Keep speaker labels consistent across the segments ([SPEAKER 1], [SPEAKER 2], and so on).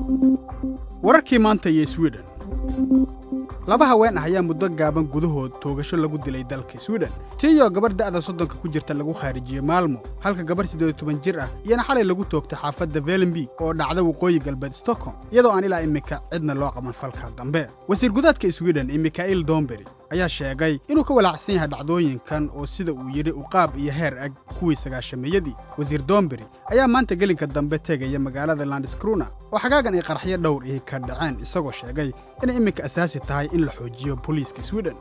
[SPEAKER 1] wararkii maanta iyo swiden laba haween ah ayaa muddo gaaban gudahood toogasho lagu dilay dalka swiden tiiyoo gabarh da'da soddonka ku jirta lagu khaarijiyey maalmo halka gabarh siddeed iyo toban jir ah iyana xalay lagu toogtay xaafadda velenby oo dhacda waqooyi galbeed stockholm iyadoo aan ilaa iminka cidna loo qaban falka dambe wasiir gudaadka swiden iyo mikhail dombery ayaa sheegay inuu ka walaacsan yahay dhacdooyinkan oo sida uu yidhi uqaab iyo heer ag kuwii sagaashameeyadii wasiir dombery ayaa maanta gelinka dambe tegaya magaalada landiskruna oo xagaagan ay qaraxyo dhowr ihi ka dhaceen isagoo sheegay inay iminka asaasi tahay in la xoojiyo booliiska swiden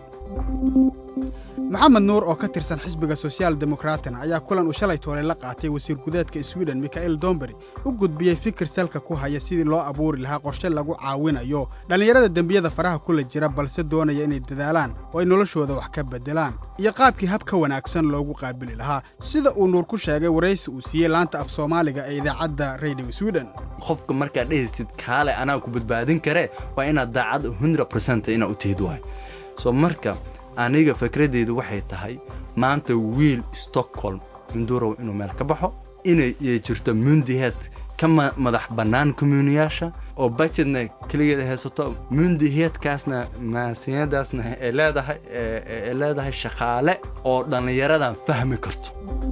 [SPEAKER 1] maxamed nuur oo ka tirsan xisbiga sochial demokraatina ayaa kulan uu shalay toolay la qaatay wasiir gudaedka swiden mikhail dombery u gudbiyey fikir salka ku haya sidii loo abuuri lahaa qorshe lagu caawinayo dhallinyarada dembiyada faraha kula jira balse doonaya inay dadaalaan oo ay noloshooda wax ka beddelaan iyo qaabkii hab ka wanaagsan loogu qaabili lahaa sida uu nuur ku sheegay waraysi uu siiyey laanta af soomaaliga ee idaacadda radio swiden
[SPEAKER 2] qofka markaad dhehaysid kaale anaa ku badbaadin karee waa inaad daacad hundred percent inaad u tihid waay soo marka aniga fikradeydu waxay tahay maanta wiil stockholm indurow inuu meel ka baxo inay jirto mundiheed ka madax bannaan kommuuniyaasha oo bajetna keligeeda haysato mundiheedkaasna maasiyadaasna ay leedahay ay leedahay shaqaale oo dhallinyaradan fahmi karto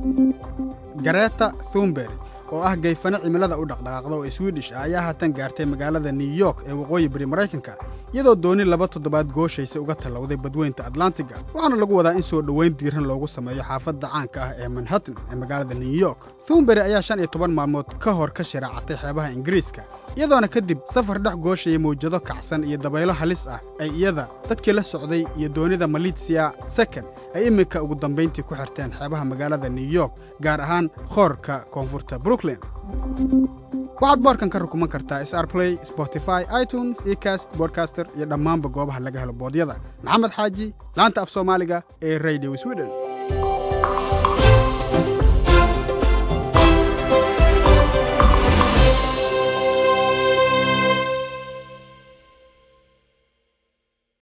[SPEAKER 1] gareta thumbery oo ah gayfano cimilada u dhaqdhaqaaqda oo swidish ah ayaa haatan gaartay magaalada new york ee waqooyi bari maraykanka iyadoo dooni laba toddobaad gooshaysa uga tallowday badweynta atlantiga waxaana lagu wadaa in soo dhowayn diiran loogu sameeyo xaafadda caanka ah ee manhattan ee magaalada new york thumbery ayaa shan iyo toban maalmood ka hor ka sharaacatay xeebaha ingiriiska iyadoona kadib safar dhex gooshaya mawjado kacsan iyo dabaylo halis ah ay iyada dadkii la socday iyo doonida malitsia second ay iminka ugu dambayntii ku xirteen xeebaha magaalada new york gaar ahaan khoorka koonfurta brooklyn waxaad boorkan ka rukuman kartaa srplay spotify itunes ecast bodcaster iyo dhammaanba goobaha laga helo boodyada maxamed xaaji laanta af soomaaliga ee radio sweden